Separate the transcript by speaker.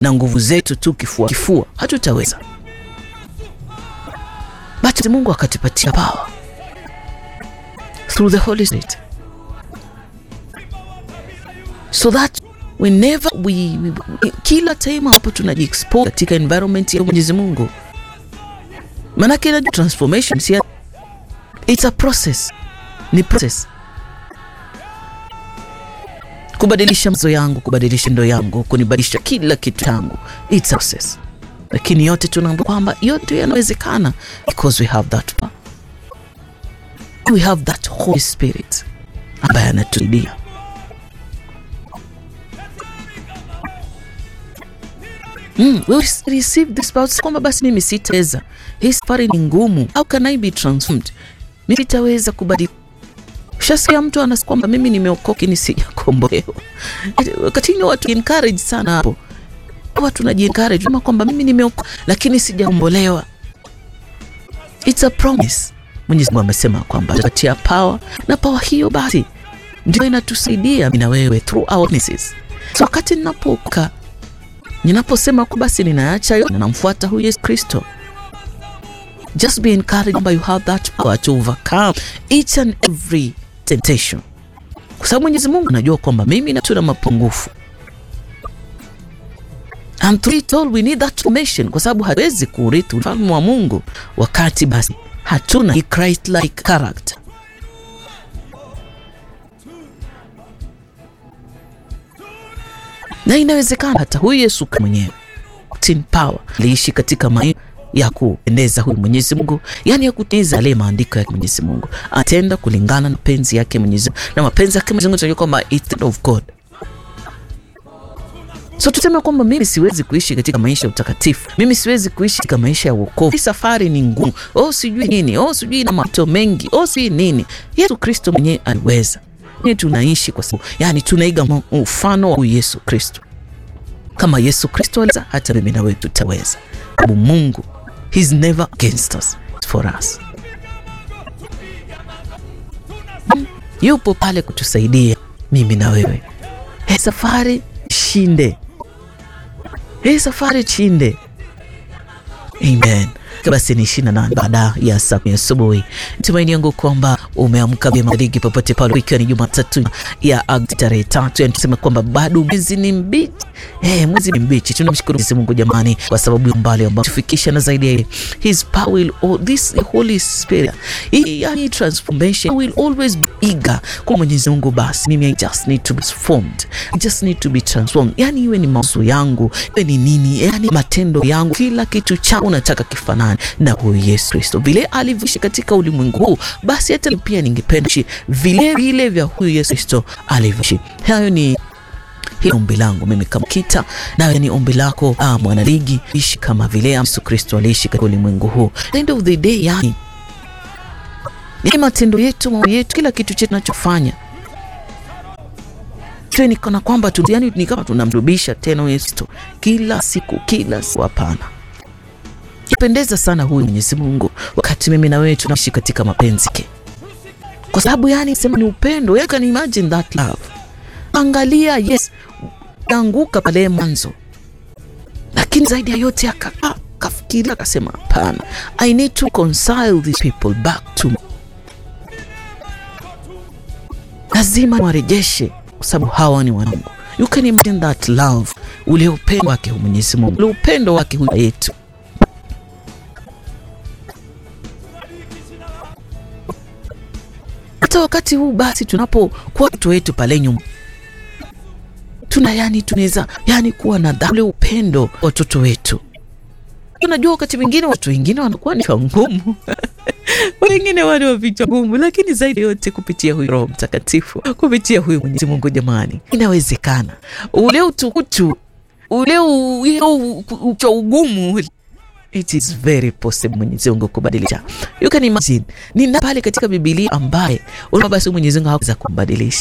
Speaker 1: na nguvu zetu tu kifua kifua hatutaweza, but Mungu akatupatia power through the Holy Spirit so that whenever we, we, we kila time hapo tunajiexpose katika environment ya Mwenyezi Mungu, maanake na transformation si it's a process, ni process kubadilisha mazo yangu, kubadilisha ndo yangu, kunibadilisha kila kitu changu, it's a process, lakini yote tunaambia kwamba yote yanawezekana because we have that power, we have that Holy Spirit ambaye anatusaidia Mm, we receive this power kwamba basi mimi sitaweza, hii safari ni ngumu. How can I be transformed? Mimi sitaweza kubadilika. Shasikia mtu anasema kwamba mimi nimeokoka ni sijakombolewa. Wakati ni watu encourage sana hapo, watu naji encourage kama kwamba mimi nimeokoka lakini sijakombolewa. It's a promise. Mwenyezi Mungu amesema kwamba atatia power na power hiyo basi ndio inatusaidia mimi na wewe through our weaknesses. So wakati ninapoka ninaposema kwa basi ninaacha yote ninamfuata huyu Yesu Kristo, just be encouraged kwamba you have that power to overcome each and every temptation, kwa sababu Mwenyezi Mungu anajua kwamba mimi na tuna mapungufu and through it all we need that transformation, kwa sababu hatuwezi kurithi ufalme wa Mungu wakati basi hatuna Christ like character. na inawezekana hata huyu Yesu mwenyewe tin power aliishi katika maisha ya kuendeza huyu Mwenyezi Mungu, yani ya kutimiza yale maandiko ya Mwenyezi Mungu, atenda kulingana na mapenzi yake Mwenyezi Mungu, na mapenzi yake Mwenyezi Mungu tunajua kwamba it's of God. So tuseme kwamba mimi siwezi kuishi katika maisha ya utakatifu, mimi siwezi kuishi katika maisha ya wokovu. Hii safari ni ngumu, oh sijui nini, oh sijui na mato mengi, oh sijui nini. Yesu Kristo mwenyewe aliweza ni tunaishi kwa sababu yani tunaiga mfano wa Yesu Kristo. Kama Yesu Kristo aliweza, hata mimi na wewe tutaweza, sababu Mungu he's never against us, it's for us. Yupo pale kutusaidia mimi na wewe. Hii safari shinde, hii safari chinde. Amen. Basi ni ishirini na nane baada ya saa kumi asubuhi. Tumaini yangu kwamba umeamka vyema ligi popote pale, ikiwa ni Jumatatu ya Agosti tarehe tatu. Yani tuseme kwamba bado mwezi ni mbichi, eh, mwezi ni mbichi. Tunamshukuru Mwenyezi Mungu jamani, kwa sababu ya mbali ambao tufikisha na zaidi ya his power will all this Holy Spirit, yani transformation will always be eager kwa Mwenyezi Mungu. Basi mimi I just need to be transformed, I just need to be transformed, yani iwe ni mawazo yangu, iwe ni nini, yani matendo yangu, kila kitu changu nataka kifanane na huyu Yesu Kristo vile alivyoishi katika ulimwengu huu, basi hata pia ningependa ishi vile vile vya huyu Yesu Kristo alivyoishi. Hayo ni hilo ombi langu mimi kama Kita, nawe ni ombi lako ah, mwanaligi, ishi kama vile Yesu Kristo aliishi katika ulimwengu huu. End of the day, yani ni matendo yetu, mambo yetu, kila kitu chetu tunachofanya tuwe ni kana kwamba tu, yani ni kama tunamrudisha tena Yesu Kristo kila siku, kila siku. Hapana. Pendeza sana huyu Mwenyezi Mungu wakati mimi na wewe tunaishi katika mapenzi yake, kwa sababu yani sema ni upendo. You can imagine that love. Angalia, yes, anguka pale mwanzo, lakini zaidi ya yote akakaa akafikiria, akasema hapana, I need to reconcile these people back to me, lazima warejeshe, kwa sababu hawa ni wanangu. You can imagine that love, ule upendo wake Mwenyezi Mungu, ule upendo wake huyu yetu hata wakati huu basi tunapokuwa watoto wetu pale nyuma tuna yani, tunaweza yani kuwa na ule upendo watoto wetu. Unajua, wakati mwingine watu wengine wanakuwa ni ngumu wengine wale wa vichwa ngumu, lakini zaidi yote kupitia huyu Roho Mtakatifu, kupitia huyu Mwenyezi Mungu, jamani, inawezekana ule utukutu ule ucha ugumu It is very possible Mwenyezi Mungu kubadilisha. You can imagine ni pale katika Biblia ambaye una basi Mwenyezi Mungu haweza kumbadilisha